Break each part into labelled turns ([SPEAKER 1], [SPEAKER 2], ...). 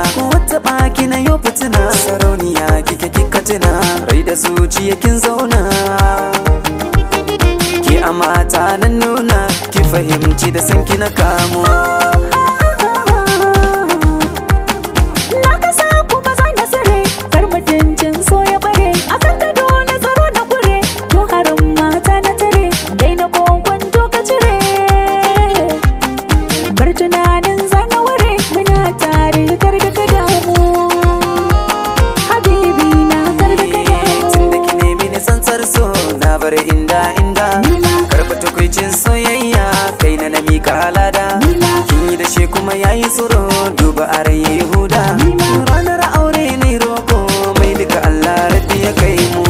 [SPEAKER 1] ko wata baki na yau fitina sarauniya kike kika tuna rai da zuciya kin zauna ki a mata nan nuna ki fahimci da sanki na kamo
[SPEAKER 2] Na kasa kuma za na sare kar mutuncin so ya bare a kan gado na tsaro na kure to harin mata na tare dai na kwanto ka cire bar tunanin zana ware muna tare kar da ka damu habibi na kar da ka damu
[SPEAKER 1] tun da ki nemi ni tsantsar so na bar inda inda karba tukwicin soyayya kai na na mika halada kin yi da shi kuma yayi tsoro duba a rai yayi huda ranar aure ne roko mai duka Allah rabbi ya kai mu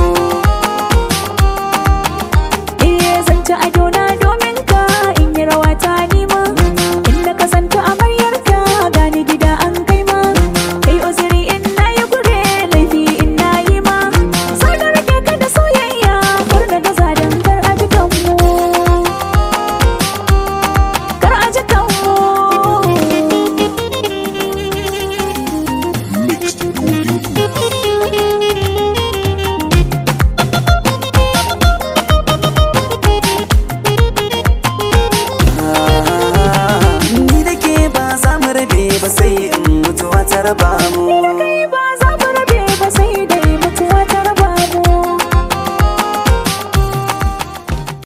[SPEAKER 2] Iye zan ci ado na domin ka in yi rawa ta nima Inda ka santa amaryar ka gani gida an kai ma Kai uzuri in na yi gure laifi in na yi ma Sai da rage ka da soyayya kar na gaza dan kar a ji kanmu Kar a ji kanmu
[SPEAKER 3] Mixed audio.
[SPEAKER 1] ni da ke ba za mu rabe ba sai in mutuwa ta raba mu